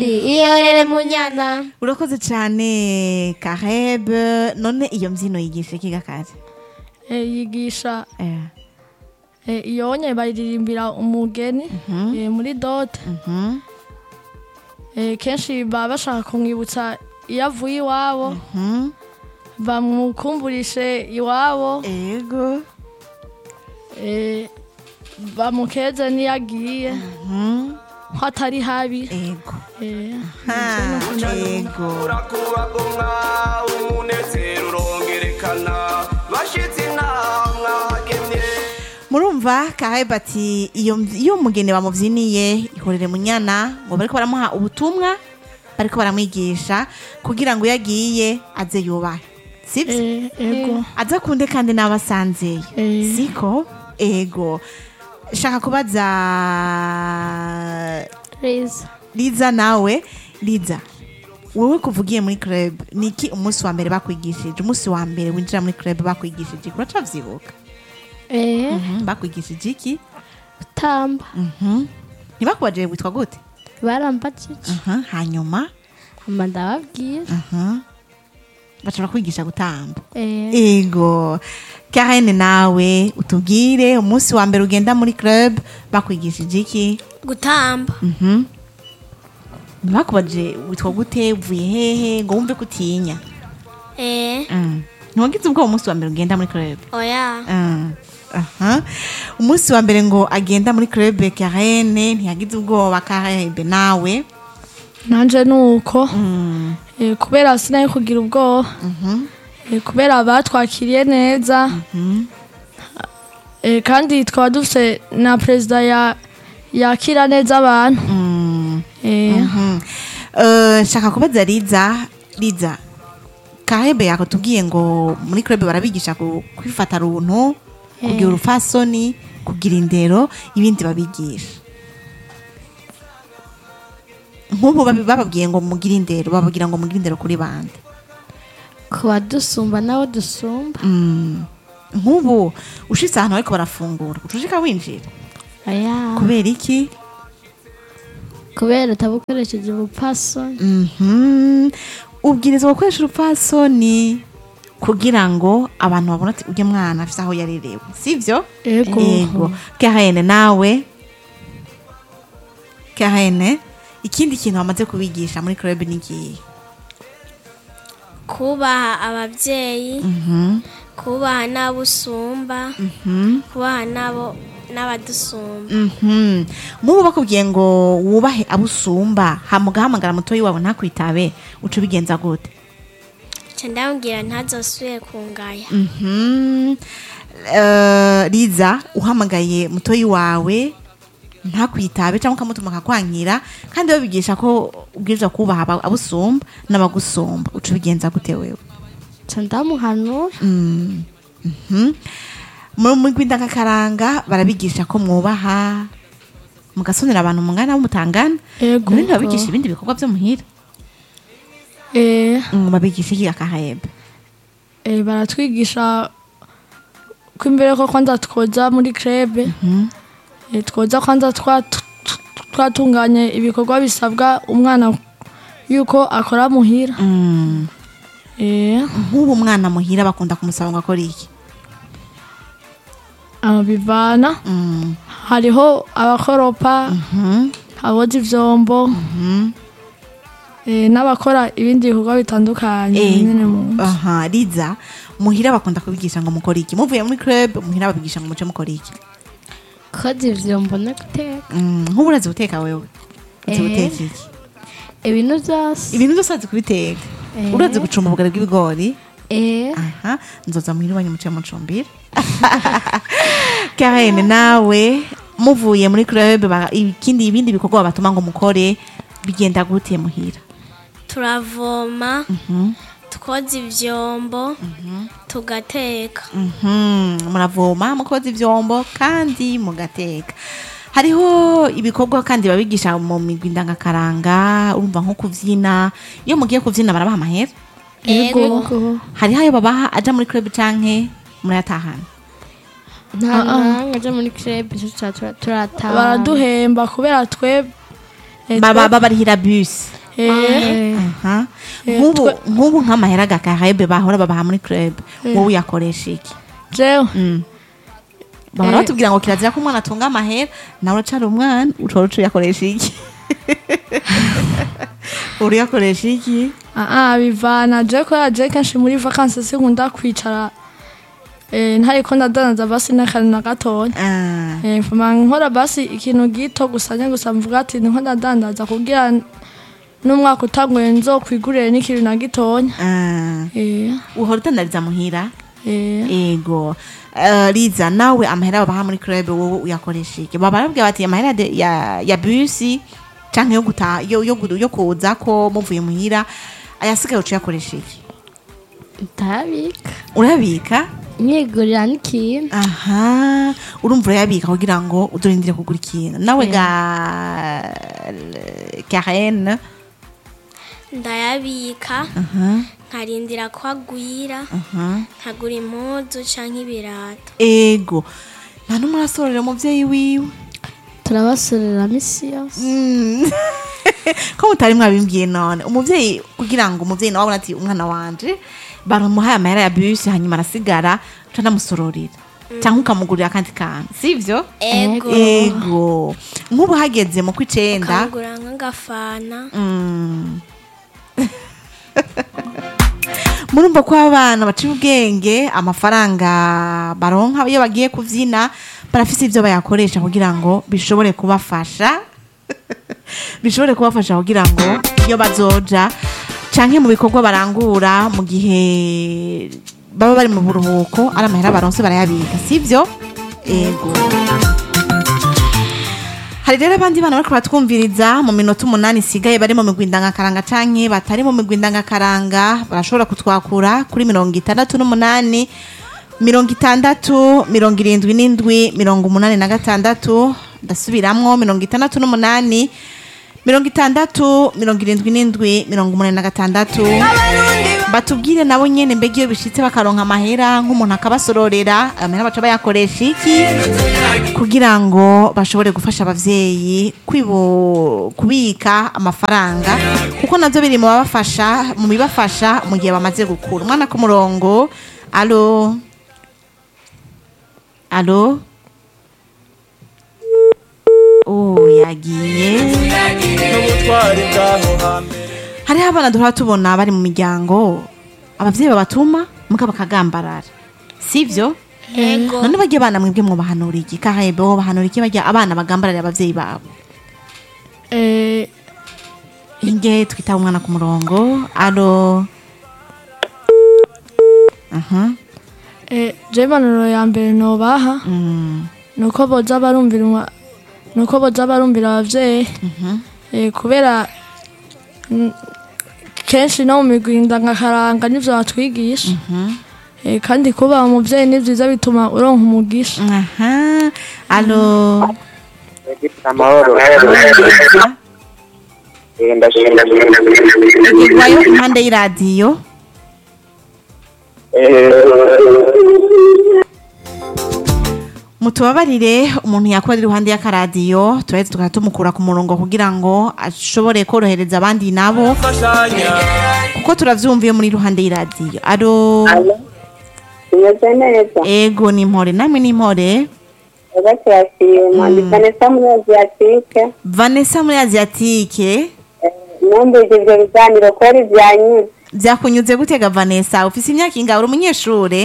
iyorere munyana urakoze cyane karebe none iyo mbyino yigisha iki gakari Eh, yigisha Eh, eh, iyo nye baririmbira umugeni eh, muri dote mhm, Eh, kenshi baba bashaka kumwibutsa iyo avuye iwabo mhm. bamukumburishe iwabo ego eh, bamukeze n'iyo agiye mhm, ko atari habi ego eh, Ha, ego urakubagomwa umunezero urongerekana bashitse inama hagemye murumva karebe ati iyo iyo umugeni bamubyiniye ihorere munyana ngo bariko baramuha ubutumwa bariko baramwigisha kugira ngo iyo agiye aze yubahe sibyo eh, ego aza kunde kandi n'abasanzeyo Eh. siko ego shaka kubaza riza liza nawe liza wowe kuva ugiye muri club niki umunsi wa mbere bakwigishije umunsi wa mbere winjira muri club bakwigishije iki uracavyibuka eh Mhm, bakwigishije iki gutamba Mhm. ntibakubajije witwa gute barambajije Mhm, hanyuma mama ndababwira Mhm. bashobora kwigisha gutamba eh ego karene nawe utubwire umunsi wa mbere ugenda muri club bakwigishije iki gutamba Mhm. ntibakubajije witwa gute uvuye hehe ngo wumve ko utinya eh Mm. ntiwagize ubwoba umunsi wa mbere ugenda muri club oya Mm. Aha. umunsi wa mbere ngo agenda muri club karene ntiyagize ubwoba karebe nawe nanje nuko Mm. eh, kubera sinayo kugira ubwoba Mhm. eh, kubera batwakiriye neza Mhm. eh, kandi twaba dufite na perezida ya yakira neza abantu Mm. eh, Mhm. Eh, shaka kubaza riza riza karebe yakutubwiye ngo muri club barabigisha ku- kwifata runtu kugira urufasoni kugira indero ibindi babigisha nk'ubu babi- bababwiye ngo mugire indero bababwira ngo mugire indero kuri bande kuba dusumba nabo dusumba Mm. nk'ubu ushitse ahantu bariko barafungura ucushika winjira aya kubera iki kubera utabukoresheje ubupasoni Mhm. ubwirizwa gukoresha urupfasoni kugira ngo abantu babone ati ujye mwana afise aho yarerewe sivyo ego ego karene nawe karene ikindi kintu bamaze kubigisha muri club ni ikihe kubaha ababyeyi Mhm. kubaha n'abo usumba Mhm. kubaha n'abo n'abadusumba Mhm. mubu bakubwiye ngo wubahe abo usumba hama ugahamagara mutoyi wawe ntakwitabe uca ubigenza gute nca ndamubwira ntazosubire kungaya Mhm. Eh, riza uhamagaye mutoyi wawe ntakwitabe cyangwa ukamutuma akakwankira kandi babigisha ko ubwirizwa kubaha aba- abusumba n'abagusumba uca ubigenza gute wewe nca ndamuhanura Mm. Mhm. mu migwi ndangakaranga barabigisha ko mwubaha mugasonera abantu mungana mutangana ego none ntibabigisha ibindi bikorwa byo muhira eh, Mm, babigisha iki akahembe eh, baratwigisha ko imbere ko kwanza twoza muri krebe eh, twoza kwanza twa- t- t- twatunganye ibikorwa bisabwa umwana yuko akora muhira Mm. eh, nk'ubu umwana muhira bakunda kumusaba ngo akore iki aba bivana Mm. hariho abakoropa Mhm. aboza ivyombo eh, n'abakora ibindi bikorwa bitandukanye Eh, nyene mu nzu. aha riza muhira bakunda kubigisha ngo mukore iki muvuye muri club muhira babigisha ngo muce mukore iki koza ivyombo no guteka Mm, nk'ubu urazi guteka wewe uzi Eh. guteka iki ibintu byose ibintu byose urazi kubiteka Eh. urazi gucumba ubugari bw'ibigori eh aha nzoza muhira iwanyu muce mucumbira karene nawe muvuye muri club ba- ikindi ibindi bikorwa batuma ngo mukore bigenda gute muhira turavoma twoza ivyombo tugateka Mhm, muravoma mukoza ivyombo kandi mugateka hariho ibikorwa kandi babigisha mu migwi ndangakaranga urumva nko kuvyina iyo mugiye kuvyina barabaha amahera ego hariho ayo babaha aja muri club canke murayatahana nta nanga aja muri crebe turataha baraduhemba kubera twe Eh, baba twe- babarihira bus Eh, Aha. Eh, nk'ubu twe- nk'ubu nk'amahera gakarebe bahora babaha muri club wowe uyakoresha iki jewe Mm. bahora Eh. batubwira ngo kirazira ko umwana atunga amahera nawe uracari umwana ushobora uca uyakoresha iki uriyakoresha iki Ah, ah, bivana je ko yaje kenshi muri vacances sinkunda kwicara eh, ntariko ndadandaza basi n'akantu na gatoya Ah, Eh, mfuma nkora basi ikintu gito gusa nye gusa mvuga ati niko ndadandaza kugira n'umwaka utanguye nzokwigurire n'ikintu na gitonya ah. Eh, uhora udandariza muhira eh, ego Eh, liza nawe amahera babaha muri club wowe uyakoresha iki baba barabwira bati amahera de- ya, ya busi canke yo guta yo, yo, gu- yo kuza ko muvuye muhira ayasigaye uca uyakoresha iki ndabika urabika nyigurira n'ikintu aha urumva urayabika kugira ngo udurindire kugura ikintu nawe ga Karen ndayabika aha nkarindira ko agwira aha nkagura impuzu canke ibirato ego nta n'umwe arasorera umuvyeyi wiwe turabasorera misi yose Mm. ko mutari mwabimbwiye none umuvyeyi kugira ngo umuvyeyi nawe abone ati umwana wanje baramuhaye amahera ya bisi hanyuma arasigara uca ndamusororera cyangwa ukamugurira akandi kantu sivyo ego ego nk'ubu hageze mu kw'icenda kangura nk'agafana Mm. murumva ko abana baciye ubwenge amafaranga baronka iyo bagiye kuvyina barafise ivyo bayakoresha kugira ngo bishobore kubafasha bishobore kubafasha kugira ngo iyo bazoja canke mu bikorwa barangura mu gihe baba bari mu buruhuko ari amahera baronse barayabika sivyo ego hari rero abandi bana bariko baratwumviriza mu minota umunani isigaye bari mu migwi ndangakaranga canke batari mu migwi ndangakaranga barashobora kutwakura kuri mirongo itandatu n'umunani mirongo itandatu mirongo irindwi n'indwi mirongo umunani na gatandatu ndasubiramwo mirongo itandatu n'umunani mirongo itandatu mirongo irindwi n'indwi mirongo umunani na gatandatu batubwire nabo nyene mbega iyo bishitse bakaronka amahera nk'umuntu akabasororera amahera baca bayakoresha iki kugira ngo bashobore gufasha abavyeyi kwibo kubika amafaranga kuko navyo biri mu babafasha mu bibafasha mu gihe bamaze gukura umwana ku murongo alo alo oh yagiye n'ubutwari bw'aho hambere hariho abana duhora tubona bari mu miryango abavyeyi babatuma muga bakagambarara sivyo ego none barya abana mwebwe mwobahanura iki kahebe wobahanura iki barya abana bagambararira abavyeyi babo eh, inge twitaba umwana ku murongo alo aha eh, je impanuro ya mbere nobaha mm, nuko boza barumvira umwa- nuko boza barumvira abavyeyi eh, kubera mm, kenshi no mu migwi ndangakaranga nivyo batwigisha eh, kandi kuba umuvyeyi ni vyiza bituma uronka umugisha aha alo amahoro Eh, ndashimira igirwayo impande y'iradiyo Eh, mutubabarire umuntu yakora ari iruhande y'akaradiyo turahita tukaba tumukura ku murongo kugira ngo ashobore korohereza abandi nabo mfashanya kuko turavyumviye muri iruhande y'iradiyo alo tumeze neza ego ni impore namwe ni impore ega turashima ndi vanessa muri aziyatike vanessa muri asiatike numvise ivyo biganiro kubera ivyanyuze byakunyuze gutega vanessa ufise imyaka ingahe uri umunyeshure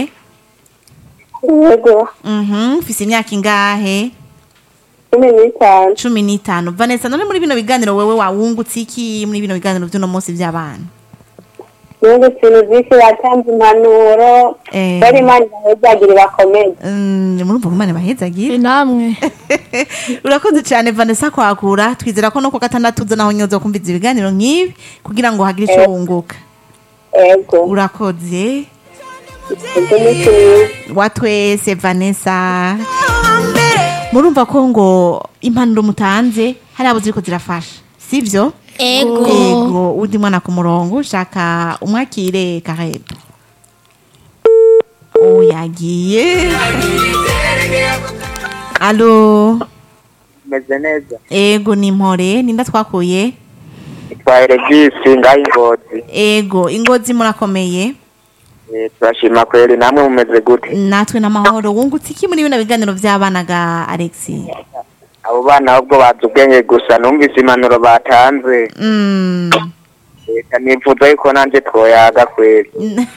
yego Mhm, ufise imyaka ingahe cumi n'itanu cumi n'itanu vanessa none muri bino biganiro wewe wawungutse iki muri bino biganiro vy'uno munsi vy'abana nungutse ibintu vyinshi batanze impanuro Eh. kubera imana ibahezagire bakomeze Mm, murumva ko imana ibahezagire Eh, namwe urakoze cyane vanessa kwakura twizera ko no ku gatandatu uza naho nyoza kumviza ibiganiro nk'ibi kugira ngo hagire icyo wunguka ego urakoze ego umunsi mwiza wa twese vanessa murumva ko ngo impanuro mutanze hari abo ziriko zirafasha sivyo ego ego undi mwana ku murongo ushaka umwakire karebe oh yagiye alo tumeze neza ego ni mpore ninda twakuye itwaye regisi ngaho ingozi ego ingozi murakomeye Eh, turashima kweli namwe mumeze gute natwe n'amahoro wungutse iki muri bino biganiro by'abana ga alexi abo bana ahubwo bazi ubwenge gusa numvise impanuro batanze Mm. reka nifuza yuko nanjye twoyaga kweli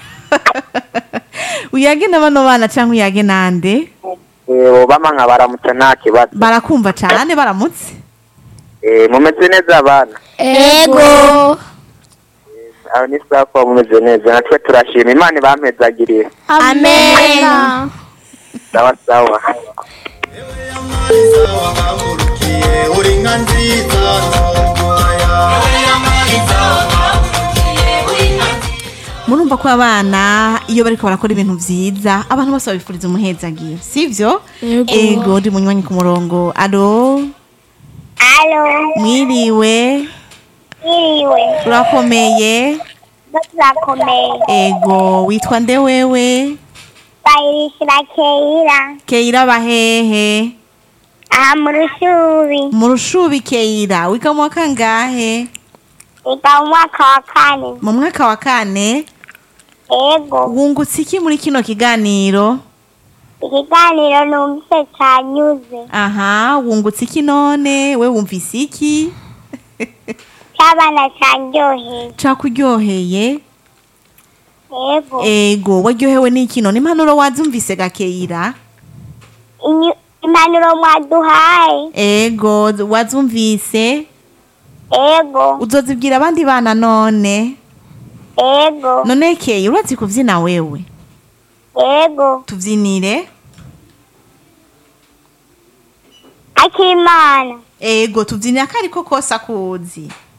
uyage na bano bana cyangwa uyage nande Eh, bobama nka baramutse nta kibazo barakumva cyane baramutse Eh, mumeze neza abana ego aho ni sawa kuba mumeze neza natwe turashima imana ibampezagiriye amena sawa sawa uri nka nziza murumva ko abana iyo bariko barakora ibintu vyiza abantu bose babifuriza umuhezagiro sivyo Yego. ego ndi munywanyi ku murongo alo alo mwiriwe iriwe urakomeye turakomeye ego witwa nde wewe bayirishira keira keira bahehe aha mu rushubi mu rushubi keira wiga mu wa kangahe biga mu mwaka wa kane mu mwaka wa kane ego wungutse iki muri kino kiganiro ikiganiro numvise cyanyuze aha wungutse iki none we wumvise iki cy'abana cyanryoheye cakuryoheye ego ego waryohewe n'iki none impanuro wazumvise gakeira Inyu- impanuro mwaduhaye ego wazumvise ego uzozibwira abandi bana none ego none keira urazi kuvyina wewe ego tuvyinire akimana ego tuvyinire akariko kose akuzi